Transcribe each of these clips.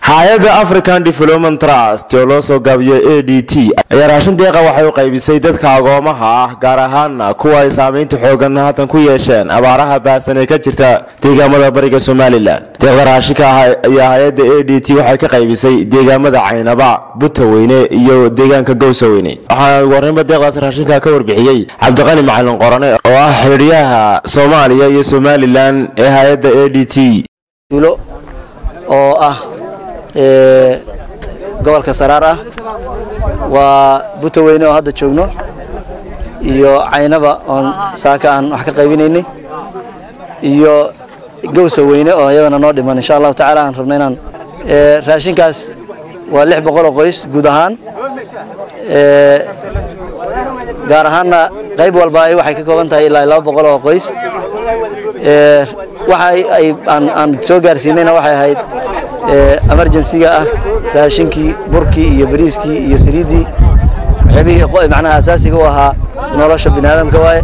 hay-adda african development trust oo loo soo gaabiyey a d t ayaa raashin deeqa waxay u qaybisay dadka agoomaha ah gaar ahaana kuwa ay saamaynta xoogan haatan ku yeesheen abaaraha baahsan ee ka jirta deegaamada bariga somalilan deeqda raashinka ah ayaa hay-adda a d t waxay ka qaybisay deegaamada caynaba butaweyne iyo deegaanka gowsaweyne waxaana ugu horreynba deeqdaas raashinka ka warbixiyey cabdiqani macalin qorane oo ah xidhiyaha soomaaliya iyo somalilan ee hay-adda a d t oo ah gobolka saraar ah waa butaweyne oo hadda joogno iyo caynaba oon saaka aan wax ka qaybinaynay iyo gowsa weyne oo iyadana noo dhiman insha allahu tacala aan rabno inaan raashinkaas waa lix boqol oo qoys guud ahaan gaar ahaanna qayb walba waxay ka kooban tahay ilaa laba boqol oo qoys waxa ay aan soo gaarsiinayna waxay ahayd emergensiga ah raashinkii burkii iyo bariiskii iyo saliiddii waxyaabihii macnaha asaasiga u ahaa nolosha bini aadamka waaye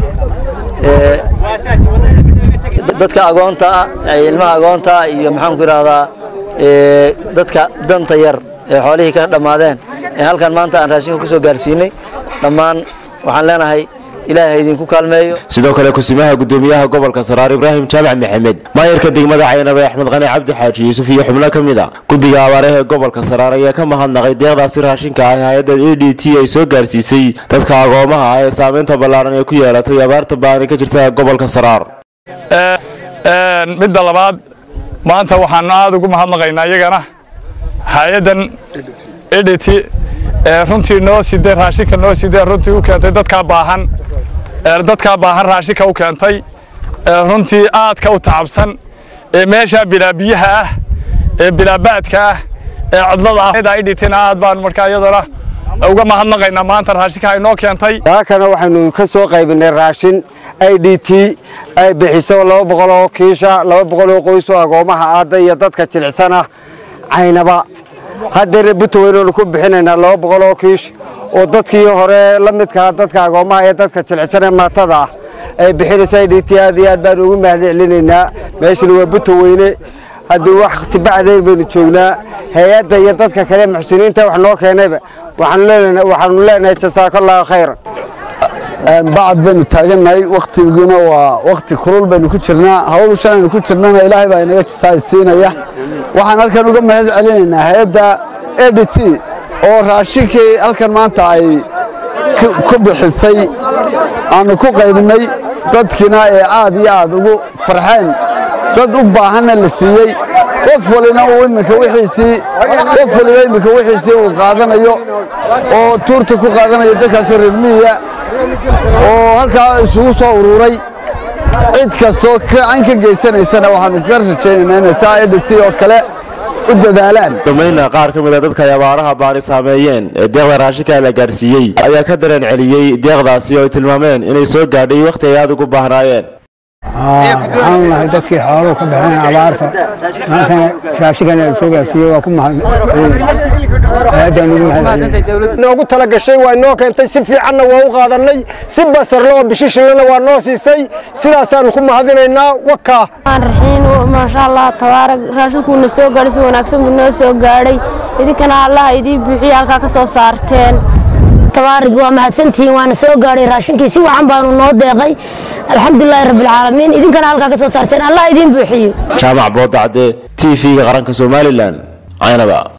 dadka agoonta ah ilmaha agoonta ah iyo maxaanku idhahdaa dadka danta yar ee xoolihii ka dhammaadeen ee halkan maanta aan raashinka ku soo gaarsiinay dhammaan waxaan leenahay ilaahay idinku kaalmeeyo sidoo kale kusimaha gudoomiyaha gobolka saraar ibraahim jaamac maxamed maayarka degmada caynaba axmed qani cabdi xaaji yuusuf iyo xubno ka mid a guddiga abaaraha ee gobolka saraar ayaa ka mahadnaqay deeqdaasi raashinka ah ee hay-adda a d t ay soo gaarsiisay dadka agoomaha ah ee saamaynta ballaaran ee ku yeelatay abaarta baani ka jirta gobolka saraar midda labaad maanta waxaanu aada ugu mahadnaqaynaa iyagana hay-addan a d t runtii noo sidee raashinka noo sidee runtii u keentay dadkaa baahan dadkaa baahan raashinka u keentay runtii aadka u tacabsan ee meeshaa bilaa biyaha ah ee bilaabaadka ah ee codlada ah idhitina aad baan markaa iyadana uga mahadnaqaynaa maanta raashinka ay noo keentay saakana waxaynu ka soo qaybinay raashin i d t ay bixiso laba boqol oo kiisha laba boqol oo qoys oo agoomaha aadda iyo dadka jilicsan ah caynaba haddeer buntaweyneonu ku bixinaynaa laba boqol oo kiish oo dadkii hore la midkaa dadka agoomaha ee dadka jilicsan ee maatada ah ay bixinayso i d t aad iyo aad baanu ugu mahadcelinaynaa meeshana waa buntaweyne haddii wakti bacdayn baynu joognaa hay-adda iyo dadka kale muxsiniinta wax noo keenayba waxaanu leenahay jasaakallahu khayran bacad baynu taagannahay wakhtiguna waa wakhti kulul baynu ku jirnaa hawl shalaynu ku jirnana ilaahay baa inaga saaysiinaya waxaan halkan uga mahad celinaynaa hay-adda a d t oo raashinkii halkan maanta ay ku bixisay aanu ku qaybinnay dadkiina ee aad iyo aad ugu farxeen dad u baahanna la siiyey qof walina uu iminka wixiisii qof waliba iminka wixiisii uu qaadanayo oo tuurta ku qaadanayo dadkaasoo reermihiya oo halkaa isugu soo ururay cid kastoo gacan ka geysanaysana waxaanu ka rajaynaynaa inay saa a d t oo kale u dadaalaan dhamayna qaar ka mid a dadka ay abaaraha baani saameeyeen ee deeqda raashinka la gaarsiiyey ayaa ka dareen celiyey deeqdaasi oo ay tilmaameen inay soo gaadhay wakhti ay aada ugu baahnaayeen waxaanu nahay dadkii xooluhu ka baxeen abaarta maantana raashinkan la soo gaarsiiyey waa ku noogu tala gashay waa inoo keentay si fiicanna waa u qaadannay si basarle oo bishishilana waa noo siisay sidaasaanu ku mahadinaynaa wakaa raxiin maasha allah tabaarak raashinkuuna soo gaadhay si wanaagsan buu noo soo gaadhay idinkana allaha idii buuxiya halkaa ka soo saarteen tabaarig waa mahadsantihiin waana soo gaadhay raashinkii si wacan baanu noo deeqay alxamdulilaahi rabbilcaalamiin idinkana halkaa ka soo saarteen allah idiin buuxiyo jaamac boodacde t v-ga qaranka somalilan caynaba